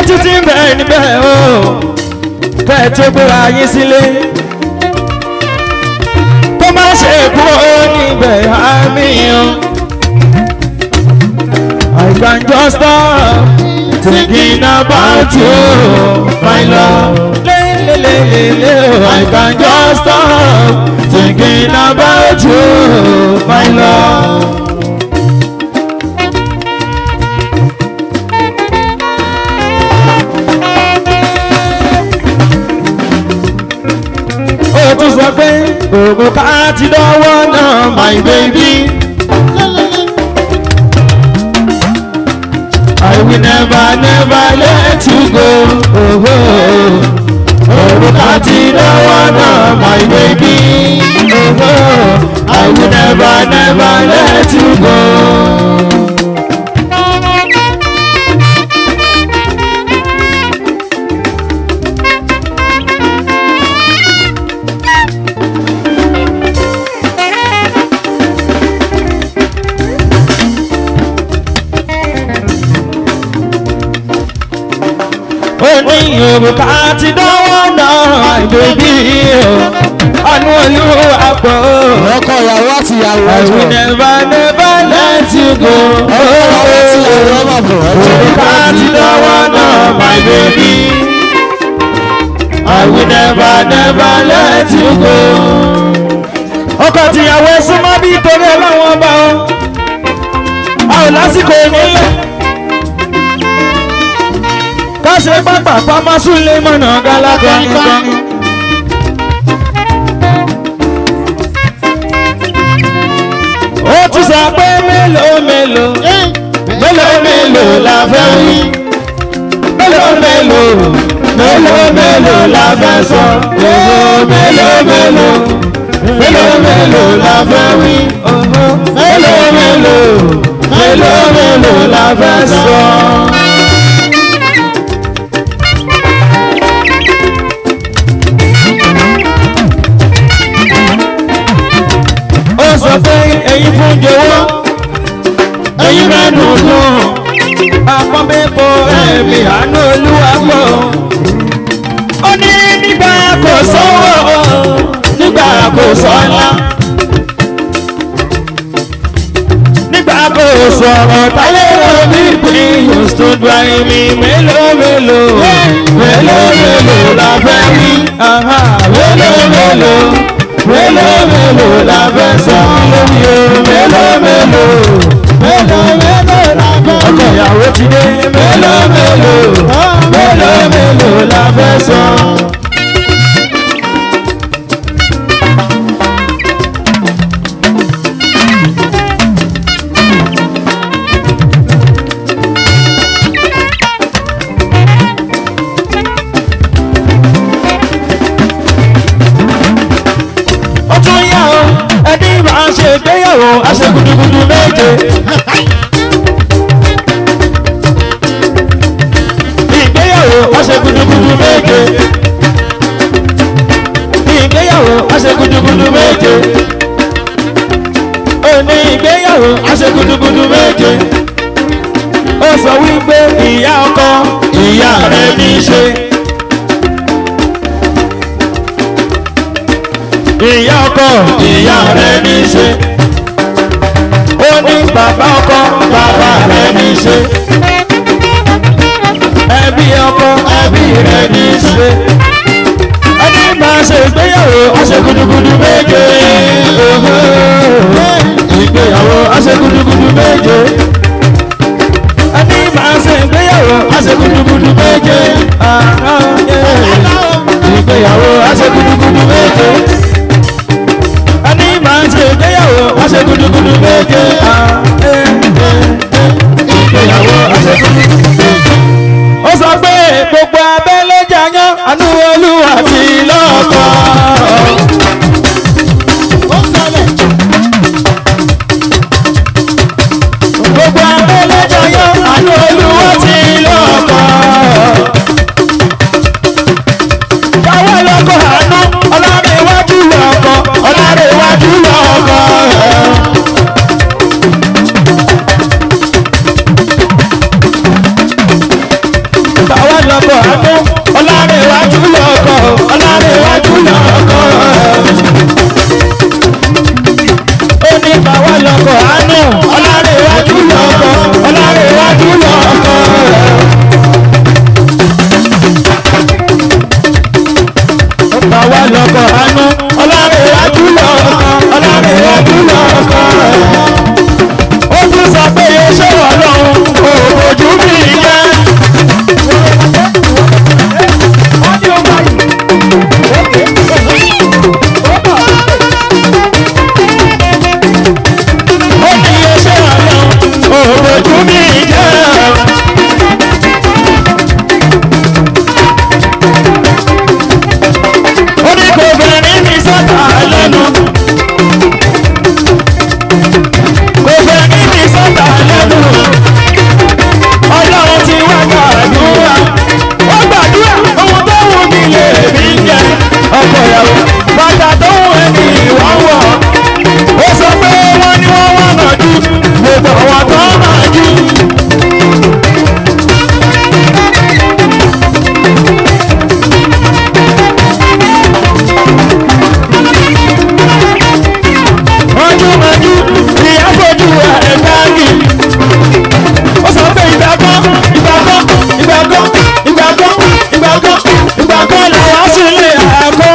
ìrètí ti ń bẹ̀ níbẹ̀ o kẹ́ ẹ tó gbéra yín sílé kó má ṣe kúrò níbẹ̀ àmì o. I can just stop thinking about you, my love. Le, le, le, le, le. I can just stop thinking about you, my love. ó tún sọ pé òògùn ká ti dánwọ́ náà my baby. I will never never let you go. Òògùn ká ti dánwọ́ náà my baby. I will never never let you go. ní òrùka ti dánwọ́ náà ìbèbí o ọ̀nù olúwa pọ̀ ọkọ ìyàwó àti ìyàwó I ẹjọ will never never let you go. ọkọ ìyàwó àti ìyàwó ọmọ bọ̀ Òrùka ti dánwọ́ náà my baby. I will never never let you go. ọkọ tìyàwó ẹ súnmọ́ bí torí ọlọ́wọ́n ọba o. a ò lásìkò nílẹ̀ ká ṣe pápá pamọ́ súnlé mọ̀nà gálákọ́ nìkan. ó tún sọ pé mélòó mélòó mélòó mélòó la fẹ́ wí mélòó mélòó mélòó mélòó la fẹ́ sọ mélòó mélòó mélòó mélòó mélòó la fẹ́ wí mélòó mélòó mélòó mélòó la fẹ́ sọ. ó sọ pé ẹyin fún jọ̀wọ́ ẹyin mẹ́nu gùn àpọ́nbẹ́pọ̀ ẹ̀mí àánú olúwa pọ̀ ó ní nígbà kò sọ́wọ́ nígbà kò sọ́lá nígbà kò sọ̀rọ̀ táyé omi pín you stood by me mélòó mélòó mélòó mélòó la fẹ́ wí aha, mélòó mélòó mélòó mélòó la fẹ́ sọ lórí o mélòó mélòó mélòó mélòó la fẹ́ ọkọ ìyàwó ti dé mélòó mélòó mélòó mélòó la fẹ́ sọ. ó tún yá o ẹni máa ń ṣe ìgbéyàwó aṣègùdùgùdù méje. ìgbéyàwó aṣègùdùgùdù méje. ìgbéyàwó aṣègùdùgùdù méje. òní ìgbéyàwó aṣègùdùgùdù méje. ó sọ wípé ìyá ọkọ ìyá rẹ̀ ní í ṣe. ìyá ọkọ ìyá rẹ ní í ṣe ó ní bàbá ọkọ bàbá rẹ ní í ṣe ẹbí ọkọ ẹbí rẹ ní í ṣe ẹni máa ṣe ìgbéyàwó aṣègùdùgùdù méje ìgbéyàwó aṣègùdùgùdù méje ẹni máa ṣe ìgbéyàwó aṣègùdùgùdù méje ìgbéyàwó aṣègùdùgùdù méje ẹni máa ń ṣe ìgbéyàwó aṣẹ gudugudu méje. ìgbéyàwó aṣẹ gudugudu méje. ó sọ pé gbogbo abẹ́lé jayán àánú olúwa ti lọ́kọ̀. gbogbo abẹ́lé jayán àánú olúwa ti lọ́kọ̀. Yàwó lọ́kọ̀ àánú, ọlọ́run iwájú lọ́kọ̀, ọlọ́run iwájú lọ́kọ̀. Bàwá lọ́kọ̀ àánú ọlárẹ̀wájú lọ́kọ̀ ọlárẹ̀wájú lọ́kọ̀. ó ní bàwá lọ́kọ̀ àánú ọlárẹ̀wájú lọ́kọ̀ ọlárẹ̀wájú lọ́kọ̀. bàwá lọ́kọ̀ àánú ọlárẹ̀wájú lọ́kọ̀ ọlárẹ̀wájú lọ́kọ̀. ó tún sọ pé iṣẹ́ wà lọ́hùn òòjú mi yẹn. ó ní iṣẹ́ wà lọ́hùn òòjú mi yẹn. ó ní kò bẹ̀rẹ̀ ní sọ́tà lẹ́nu. kò bẹ̀rẹ̀ ní sọ́tà lẹ́nu. ọlọ́run ti wá gbàdúrà. ó gbàdúrà ohun tó wù mí lè mí jẹ. ọkọ ìyàwó bàtà tó wù ẹni ìwà wọ̀. ó sọ pé wọ́n ní wọ́n wá mọ̀ jù. gbogbo àwọn tó mọ̀ jù. mọ́júmọ́jú ni a fojú ẹ̀ báàgì. ó sọ pé ìgbà kan ìgbà kan ìgbà kan ìgbà kan ìgbà kan ìgbà kan làwọn sílé àkọ́.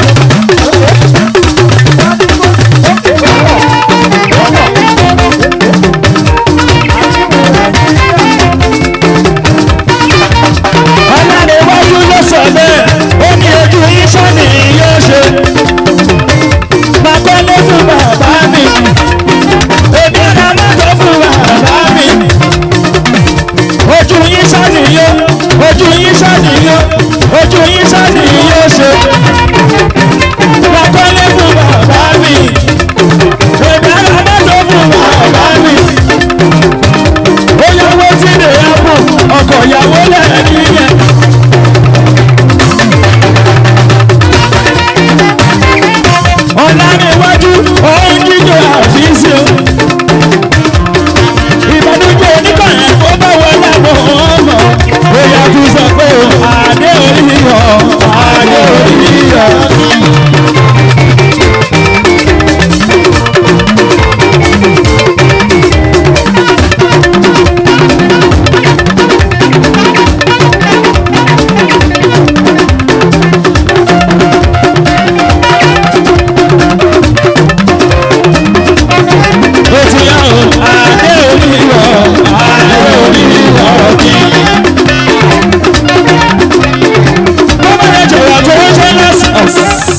ọ̀làdéwájú ló sọ bẹ́ẹ̀ ó ní ojú iṣẹ́ ni yóò ṣe bàbá ló fún bàbá mi èmi ra mọ́tò fún bàbá mi ojú yín ṣàníyó ojú yín ṣàníyó ojú yín ṣàníyó ṣe bàbá ló fún bàbá mi èmi ra mọ́tò fún bàbá mi ó yàwó tí lè yàgò ọkọ̀ ìyàwó lẹ́ẹ̀ni yẹn. ọ̀làníwájú òun jíjọ àfíìsì o. ìbànújẹ́ oníkànnì tó bá wọlé àwọn ọmọ bóyá tún sọ pé o àdé oríyọ àdé oríyọ. ó ti yá o àdé oríyọ àdé oríyọ kí. bọ́bá yẹn jọ̀wọ́ tó ń ṣe lọ́sọ̀ọ̀sì.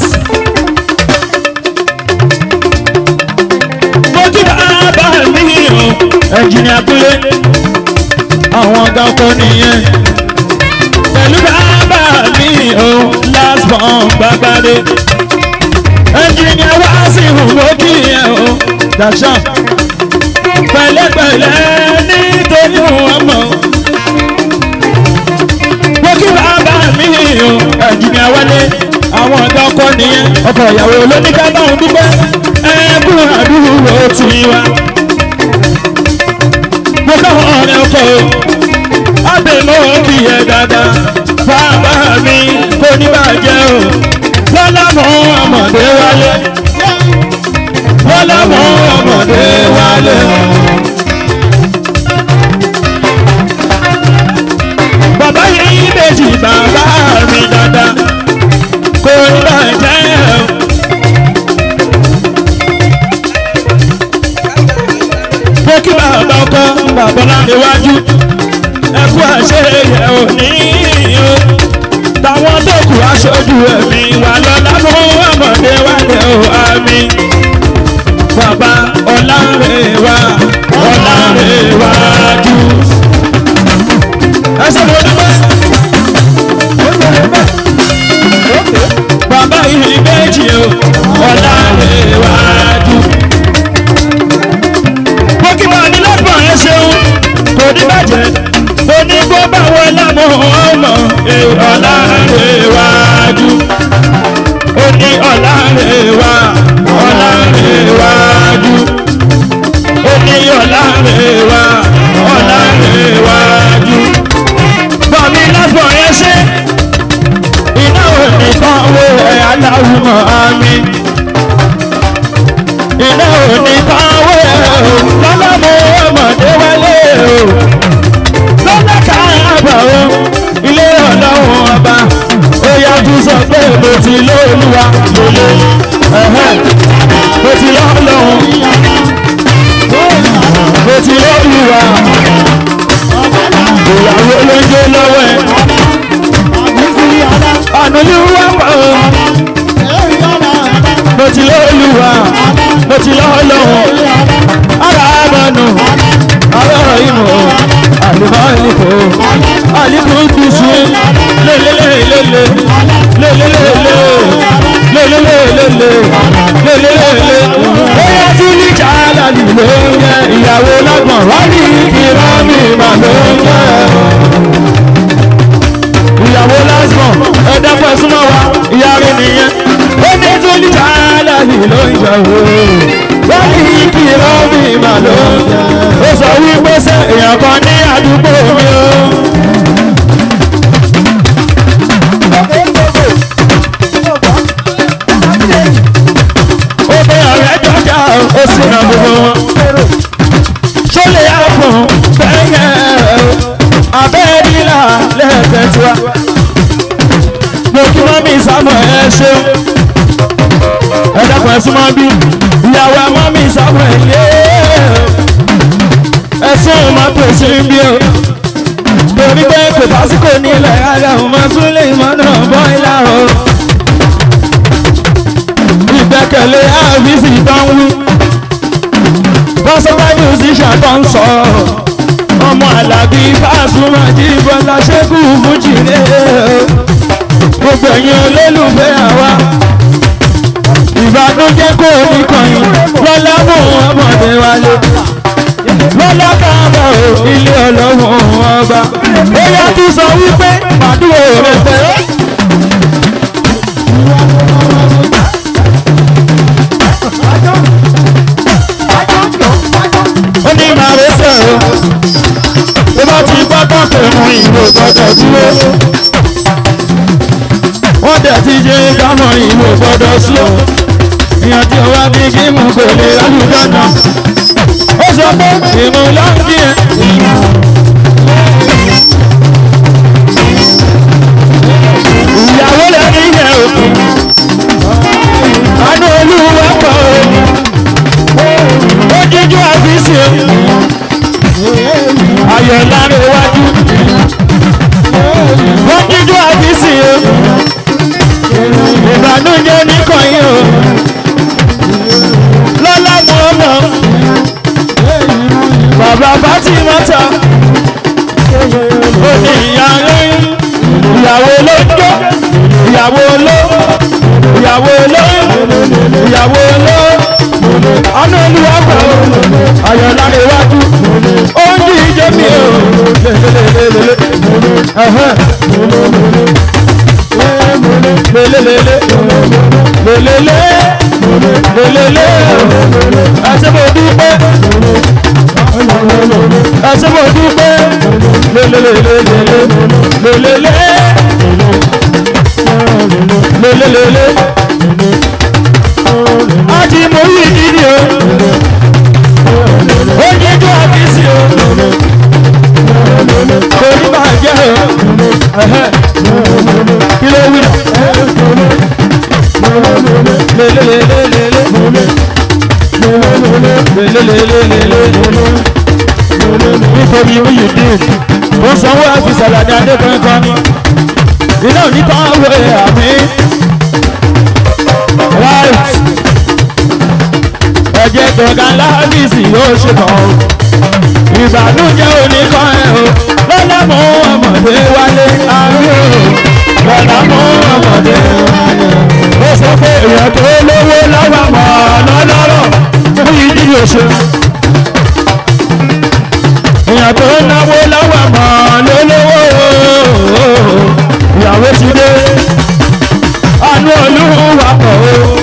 mo kí bàbá mi o ẹnjìnìà kúlé àwọn ọ̀gá ọkọ nìyẹn pẹ̀lú bàbá mi o last born gbàgbádé ẹnjìnìà wá sí ìhùwò kí yẹn o dàṣà pẹ̀lẹ́pẹ̀lẹ́ nítorí ọmọ mo kí bàbá mi o ẹnjìnìà wálé àwọn ọ̀gá ọkọ nìyẹn ọkọ ìyàwó lóníkà báwọn dúpẹ́ ẹ̀ẹ́dùn àdúgbò tiwa mo káwọn ọ̀rẹ́ ọkọ o abẹ́mọ́ bí ẹ dáadáa bàbá mi kò ní bàjẹ́ o lọ́lá mọ́ ọmọdé wálé lọ́lá mọ́ ọmọdé wálé. bàbá yìí méjì bàbá mi dáadáa kò ní bàjẹ́ o. mo kí bàbá ọkọ bàbá láńdéwájú ẹkú àṣeyẹ òní o táwọn tó kù aṣojú ẹ̀mí wà lọ́la fún ọmọdé wálé o àmì bàbá ọ̀làrẹ̀wá ọ̀làrẹ̀wájú. ẹ ṣe mo dúpẹ́. bàbá yìí méjì o ọ̀làrẹ̀wájú. mo kí wà ní lọ́pọ̀ ẹ ṣeun kò ní bàjẹ́ mo ní kó bá wọn lámọ̀ ọmọ ọ̀làrẹ̀wájú. ó ní ọ̀làrẹ̀wá ọ̀làrẹ̀wájú. ó ní ọ̀làrẹ̀wá ọ̀làrẹ̀wájú. bọ̀mí lọ́pọ̀ ẹ aláwùmọ̀ àmì iná òní táwọn ẹ̀ o lọ́lọ́mọ ọmọdé wálé o lọ́lá káàbà o ilé ọlọ́run ọba ó yájú sọ pé mo ti lóòlùwà lólè ẹ̀hẹ́ mo ti lọ́lọ́run mo ti lóòlùwà ìyàwó ló ń jó lọ́wọ́ ẹ̀ ànúlùwà pọ̀ mo ti lóòlùwà mo ti lọ́lọ́run ara àmọ́nù ara ìmọ̀ àlùmọ́ọ́lìkò àlìkù kùsù lélẹ́lẹ́lẹ́lẹ́ lélẹ́lẹ́lẹ́ lélẹ́lẹ́lẹ́ lélẹ́lẹ́lẹ́ bóyá tí ní jàlálì ló ń yẹ ìyàwó lọ́gbọ̀n wá ní ìrọ́mì mà ló ń yẹ ìyàwó lásán ẹ̀dẹ́gbẹ́ súnmọ́ wa ìyá rẹ̀ nìyẹn ó ní tí ní jàlálì ló ń yẹ o wọ́n ní ìrọ́mì mà ló ń yẹ ó sọ wípé ṣe èèyàn kan ní àdúgbò mi o. ó bẹ ọ̀rẹ́ jọjà ó sì ràn gbogbo wọn. ṣó lè yá fún bẹ́yẹ abẹ́rìlà lẹ́ẹ̀kẹ́tura. mo kí wọ́n mi sámọ̀ ẹ ṣeun. ẹ dàpọ̀ ẹ súnmọ́ bí ìyàwó ẹ mọ́ mi sámọ̀ ẹ lé ẹsùn máa pèsè bí o torí pé kò tásìkò nílẹ̀ ara ò máa tún lè mọ́nà bọ́ìlà o ìgbẹ́kẹ̀lé àfíìsì tó ń wí bọ́sọ́bá musician tó ń sọ ọmọ alábí Pasuma Jíbọ́lá ṣẹ́kù fújì lé o gbogbo ẹ̀yin olólùfẹ́ àwa ìbànújẹ́ kò ní kọyìn lọ́lá mú ọmọdé wálé lọ́lá káàbọ̀ o ilé ọlọ́run ọba ó yá tún sọ wípé màdúró rẹ̀ tẹ́. ó ní màá rẹ sẹ́ o tó bá ti pápá pẹ̀lú ìwò gbọ́dọ̀ dúró wọ́n dẹ̀ ti jẹ́ kámọ̀ ìwò gbọ́dọ̀ sùn ìyàn tí ó wá bí kí mú kò lè lálùjọ náà ó sọ pé ìmú lọ́nkì ẹ̀. ìyàwó lè ní yẹ òkú àánú olúwa pọ̀ ó jíjú àfíìsì ayọ̀ lára iwájú ó jíjú àfíìsì ìbànújẹ́ oníkànnì o lọ́lá mọ́ ọmọ bàbá Fatima ta ó ní ìyá lóyún ìyàwó ló ń jó ìyàwó ló ìyàwó ló ìyàwó ló ọ̀nà olúwa pẹ̀ o ayọ̀ lára iwájú ó ń jí ìjẹ́ mi o lelelele lelele lelele ẹsẹ̀ mo dúpẹ́ ẹsẹ̀ mo dúpẹ́ lelelele lelele lelele àti mo yí dídì o ó jíjú àbísí o kò ní bàjẹ́ o kí ló wí nítorí wíyì dín ó sanwó àfisàlà ní adékùnrin kan ní iná onítàn wé àmì right ẹ̀jẹ̀ gbọ̀ngàn láàbìsì yóò ṣe kàn ó ìbànújẹ́ oníkan ẹ̀ o lọ́lá mú ọmọdé wálé àárẹ̀ o lọ́lá mú ọmọdé wálé ó sọ pé èèyàn tó lówó lọ́wọ́ mọ̀ lọ́lọ́rọ̀ fún ìdí òṣè èèyàn tó náwó lọ́wọ́ mọ̀ lólówó ìyàwó ti dé àánú olúwa pọ̀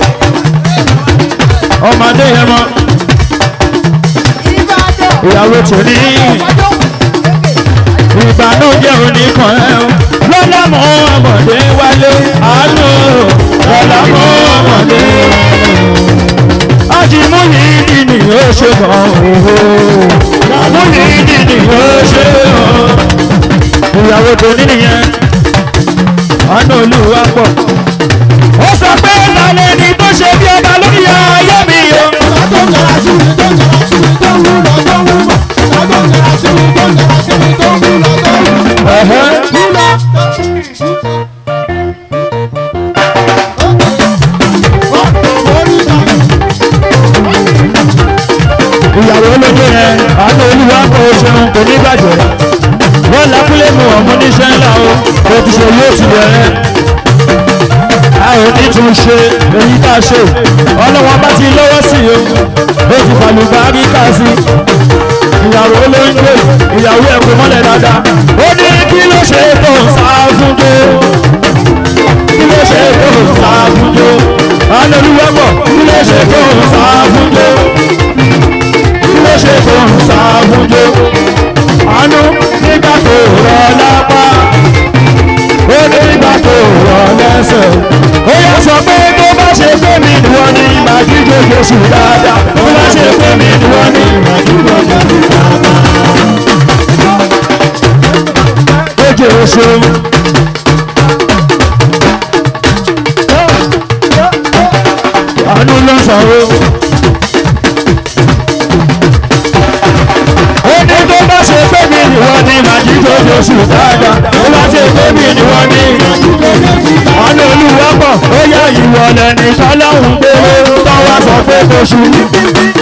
o ọmọdé yẹn mọ́ ìyàwó tòní ìbànújẹ́ oníkan ẹ̀ lọ́lá mọ́ ọmọdé wálé àánú lámọ́ ọmọdé. Ajimu yìí ni ó ṣe mọ̀ òhò. Mú yìí ni ó ṣe mọ̀. Ìyàwó tó ní nìyẹn. Àánú olúwa pọ̀. Ó sọ pé lálẹ́ ni tó ṣe bí ọba lórí ayé mi o. Ẹ̀hẹ́. ìyàwó olóko yẹn àánú olúwa kò ṣeun kò ní bàjẹ́ wọ́n lákúlé mu ọmọ oníṣẹ́ ńlá o kò ti ṣe yóò ti bẹ̀rẹ̀ a ò ní tún ṣe èyí tá a ṣe ọlọ́wọ́n bá ti lọ́wọ́ sí o ó ti fàlùbárí kà sí ìyàwó olóńgbò ìyàwó ẹ̀kọ́ mọ́lẹ̀ dáadáa ó ní kí ló ṣe tó ń sá fún tó kí ló ṣe tó ń sá fún tó àánú olúwa pọ̀ kí ló ṣe tó ń sá fún tó ló ṣe tó ń ṣàbùjọ. àánú nígbà tó rọ lápá ó nígbà tó rọ lẹ́sẹ̀. ó yà sọ pé tó bá ṣe pé mi ni wọ́n ní màdúgbò Jésù dáadáa. tó bá ṣe pé mi ni wọ́n ní màdúgbò Jésù dáadáa. ó jẹ́ oṣù. àánú ló ń sọ̀rọ̀. ó ní tó bá ṣe pé mi ni wọ́n ní màjíjó Jésù dáadáa tó bá ṣe pé mi ni wọ́n ní ọ̀nà olúwa pọ̀ ó yá ìwọ lẹ́ni tọ́lọ́hún gbé tó wá sọ pé kò ṣù